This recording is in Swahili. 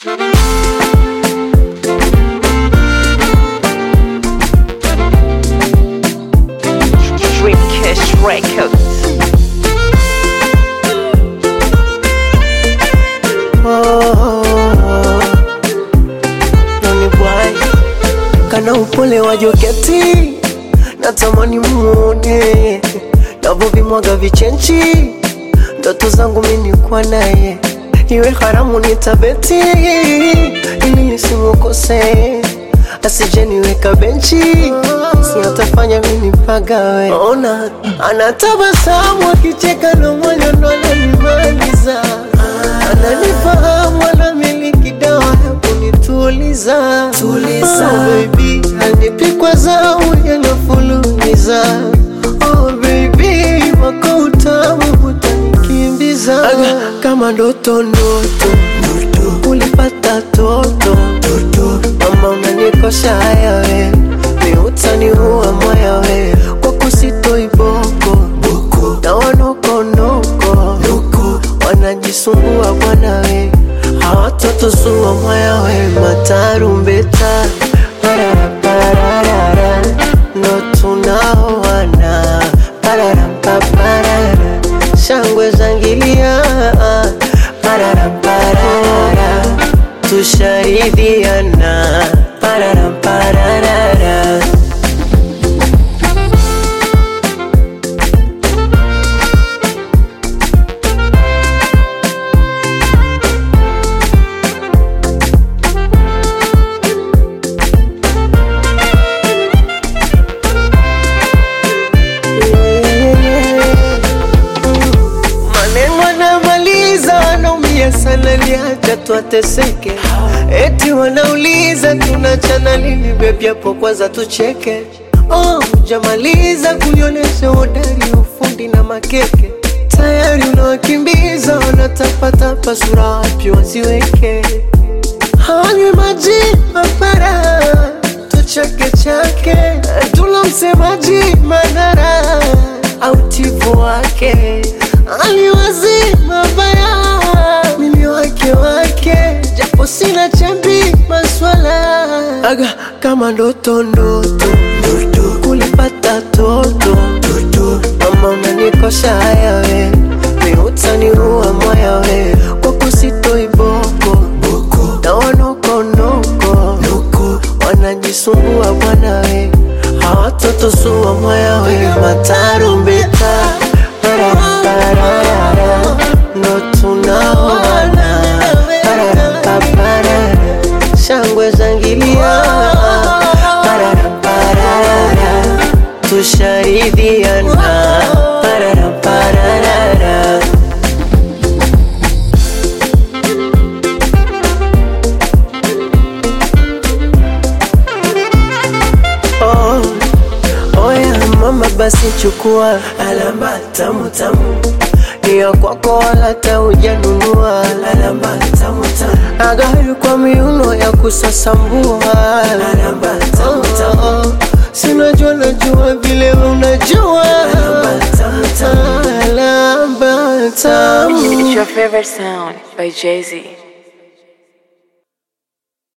Dreamcast Records. Noni bwai kana upole wa joketi natamani muone navovimwaga vichenchi ndoto zangu mini kwa naye iwe haramu nitabeti ili nisimukose asijeniweka benchi siatafanya mini pagawe ona anatabasamu akicheka na moyo ndo ananimaliza ananifahamu anamiliki dawa ya kunituliza tuliza oh, baby anipikwa zau yanafulumiza oh, baby wako utamu utanikimbiza Aga, kama ndoto ndoto ulipata toto mama unanikosha haya we ni utani huwa moya we kwa kusitoi boko na wanokonoko wanajisumbua bwana we hawatoto suwa moya we matarumbeta pararapararara ndo tunaoana pararampaparara shangwe zangilia pararapararara tushaidiana pararapararara maneno anamaliza wanaumia sana liacha tuateseke eti wanauliza tunachana lini bebi hapo kwanza tucheke oh, jamaliza kulionyesha udari ufundi na makeke tayari unawakimbiza wanatapatapa sura wapi waziweke hawanywi maji mapara tuchake chake tula msemaji madhara au tifu wake aliwazi mabaya mimi wake wake japo sina chambi maswala aga kama ndoto ndoto kulipata toto mama unanikosha haya we ni utani huwa moya we kwa kusitoi boko na wanokonoko wanajisumbua bwana we hawatoto suwa moya we matarumbeta pararapararara ndo tunaoana pararapaparara shangwe zangilia pararapararara tushaidiana pararapararara oh, oya mama basi chukua alama tamu tamu ni ya kwako wala taujanunua alama tamu tamu agari kwa miuno ya kusasambua alama tamu tamu sinajua najua vile unajua alama tamu tamu alama tamu It's your favorite sound by Jay Z.